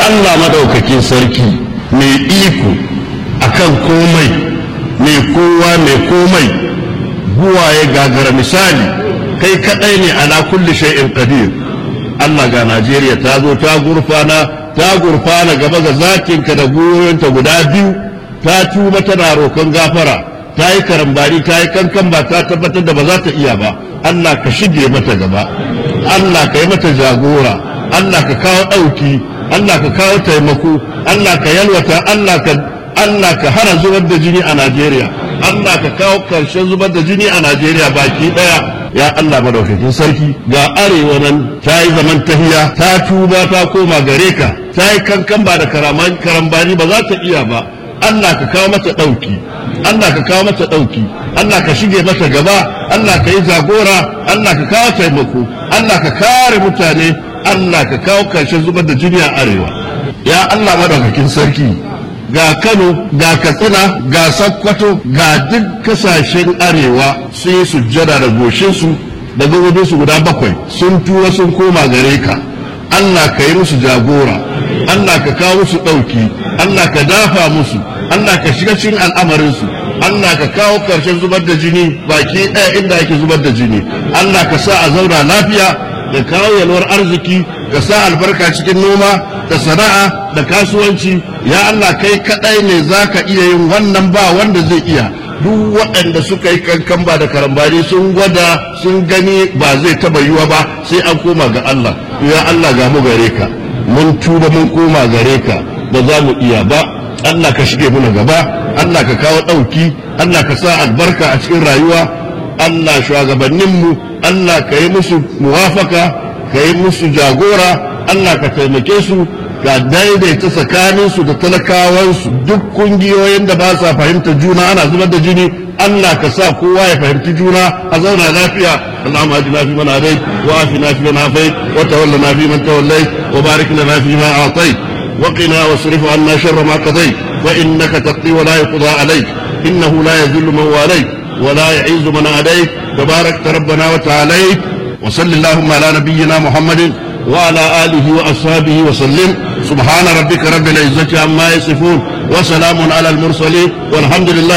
Allah madaukakin sarki mai iko akan komai mai kowa mai komai buwaye gagara misali kai kadai ne ala kulli shay'in qadir Allah ga Najeriya ta zo ta gurfana ta gurfana gaba ga zakinka da goyonta guda biyu ta tuba tana roƙon gafara ta yi karambari ta yi kankan ba ta tabbatar da ba za ta iya ba Allah ka shige mata gaba Allah ka yi mata jagora Allah ka kawo ɗauki Allah ka kawo taimako Allah ka yalwata Allah ka Allah ka hana zubar da jini a Najeriya Allah ka kawo karshen zubar da jini a Najeriya baki daya ya Allah madaukakin sarki ga arewa nan ta yi zaman tahiya ta tuba ta koma gare ka ta yi kankan ba da karambani ba za ta iya ba Allah ka kawo mata ɗauki Allah ka kawo mata ɗauki Allah ka shige mata gaba Allah ka yi jagora Allah ka kawo taimako Allah ka kare mutane Allah ka kawo karshen zubar da jini a arewa ya Allah madaukakin sarki ga Kano ga Katsina ga Sokoto ga duk kasashen arewa sun yi sujjada da goshinsu da su guda bakwai sun tura sun koma gare ka Allah ka yi musu jagora Allah ka kawo musu ɗauki Allah ka dafa musu Allah ka shiga cikin al'amarinsu Allah ka kawo ƙarshen zubar da jini baki ɗaya inda ake zubar da jini Allah ka sa a zauna lafiya da kawo yalwar arziki ka sa albarka cikin noma da sana'a da kasuwanci ya Allah kai kaɗai ne za ka iya yin wannan ba wanda zai iya duk waɗanda suka yi kankan ba da karambani sun gwada sun gani ba zai taba yiwa ba sai an koma ga Allah ya Allah ga mu gare ka mun tuba mun koma gare ka ba za mu iya ba Allah ka shige muna gaba Allah ka kawo ɗauki Allah ka sa albarka a cikin rayuwa Allah shugabanninmu Allah ka yi musu muwafaka ka yi musu jagora Allah ka taimake su ga daidaita tsakaninsu da talakawansu duk kungiyoyin da ba sa fahimta juna ana zubar da jini Allah ka sa kowa ya fahimci juna a zauna lafiya Allahumma ajina fi man hadait wa afina fi man afait wa tawallana fi man tawallait wa barik lana fi ma a'tait wa qina wasrif 'anna sharra ma qadait fa innaka taqdi wa la yuqda alayk innahu la yadhillu man walayt wa la yu'izzu man adayt tabarak rabbana wa ta'ala wa sallallahu ala nabiyyina muhammadin وعلى آله وأصحابه وسلم سبحان ربك رب العزة عما يصفون وسلام على المرسلين والحمد لله